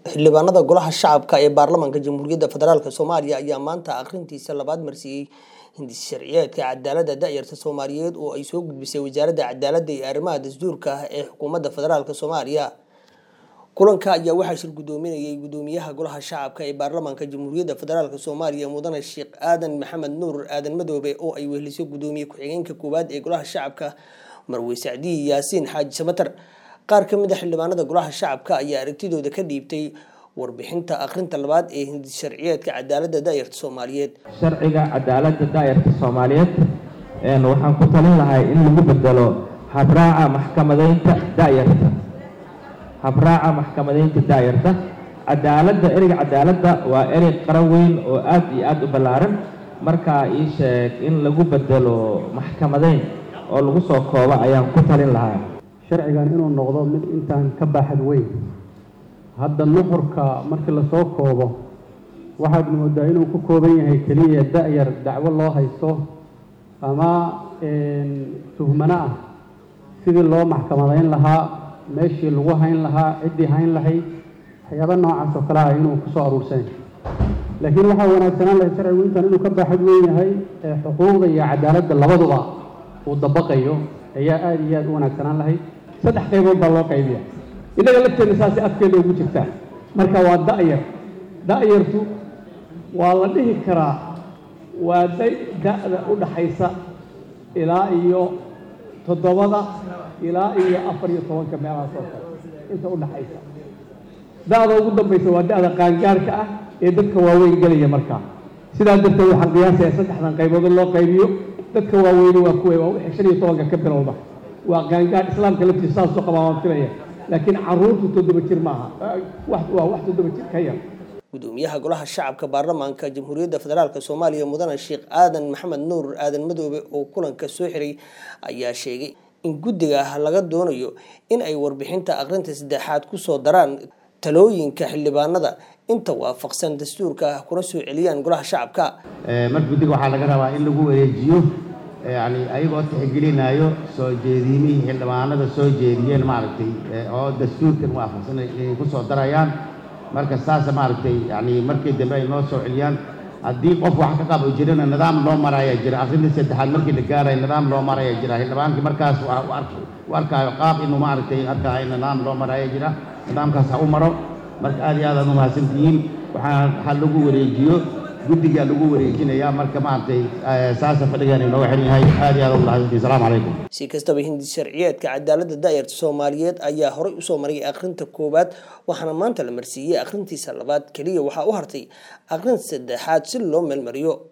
xildhibaanada golaha shacabka ee baarlamaanka jamhuuriyadda federaalk soomaaliya ayaa maanta akhrintiisa labaad marsiiyey hindis sharciyeedka cadaaladda da'yarta soomaaliyeed oo ay soo gudbisay wasaaradda cadaaladda iyo arrimaha dastuurka ah ee xukuumadda federaalk soomaaliya kulanka ayaa waxaa shir gudoominayay gudoomiyaha golaha shacabka ee baarlamaanka jamhuuriyadda federaalk soomaaliya mudane sheekh aadan maxamed nuur aadan madoobe oo ay weheliso gudoomiye ku-xigeenka koowaad ee golaha shacabka marwe sacdiyi yaasiin xaaji samatar qaar ka mid a xildhibaanada golaha shacabka ayaa aragtidooda ka dhiibtay warbixinta akhrinta labaad ee hindis sharciyeedka cadaaladda da'yarta soomaaliyeed sharciga cadaaladda daayarta soomaaliyeed waxaan ku talin lahay in lagu bedelo habraaca maxkamadeynta daayarta habraaca maxkamadeynta daayarta cadaaladda ereyga cadaaladda waa erey qara weyn oo aad iyo aada u ballaaran markaa ii sheeg in lagu bedelo maxkamadeyn oo lagu soo koobo ayaan ku talin lahaa sharcigan inuu noqdo mid intaan ka baaxad weyn hadda nuxurka markii lasoo koobo waxaad moodaa inuu ku kooban yahay keliya da-yar dacwo loo haysto ama tuhmano ah sidii loo maxkamadayn lahaa meeshii lagu hayn lahaa ciddii hayn lahayd waxyaaba noocaas oo kale ah inuu kusoo aruursan laakiin waxaa wanaagsanaan lahayd sharcigu intaan inuu ka baaxad weyn yahay ee xuquuqda iyo cadaaladda labaduba uu dabaqayo ayaa aada iyo aada u wanaagsanaan lahayd saddex qaybood baa loo qaybiya innaga lafteenna saasay afkeeda ugu jirtaa marka waa da-yar da-yartu waa la dhihi karaa waa da da-da u dhaxaysa ilaa iyo toddobada ilaa iyo afar iyo tobanka meelahaas oo kale inta u dhaxaysa da-da ugu dambaysa waa da-da qaangaarka ah ee dadka waaweyn gelaya markaa sidaa darteed waxaan qiyaasaya saddexdan qaybood loo qaybiyo dadka waaweyne waa kuwa waa wixii shan iyo tobanka ka bilowda waa qaangaar islaamka laftiisa saasoo qabaa waan filaya laakiin caruurtu toddoba jir maaha waa wax toddoba jir ka yar gudoomiyaha golaha shacabka baarlamaanka jamhuuriyadda federaalk soomaaliya mudane sheekh aadan maxamed nuur aadan madoobe oo kulanka soo xiray ayaa sheegay in guddiga laga doonayo in ay warbixinta akhrinta saddexaad kusoo daraan talooyinka xildhibaanada inta waafaqsan dastuurka kuna soo celiyaan golaha shacabka mar guddiga waxaa laga rabaa in lagu wareejiyo yani ayagoo tixgelinayo soo jeediimihii xildhibaanada soo jeediyeen maaragtay oo dastuurkan waafaqsan ay ku soo darayaan marka saasa maaragtay yani markii dambe ay noo soo celiyaan haddii qof wax ka qabo jirana nidaam loo maraya jira akhrinta saddexaad markii la gaaraya nidaam loo maraya jira xildhibaankii markaas u arkaayo qaab inuu maaragtay arkaayo nidaam loo maraya jira nidaamkaas ha u maro marka aad iyo aad aad u mahadsantihiin waxaa ha lagu wareejiyo guddigaa lagu wareejinayaa marka maaragtay saasa fadhigan inooga xiran yahay aad iyo aad u mahadsantihiin salaamu calaykum si kastaba hindis sharciyeedka cadaaladda daayarta soomaaliyeed ayaa horey usoo maray akhrinta koowaad waxaana maanta la marsiiyey akhrintiisa labaad keliya waxaa u hartay akhrin saddexaad si loo meelmariyo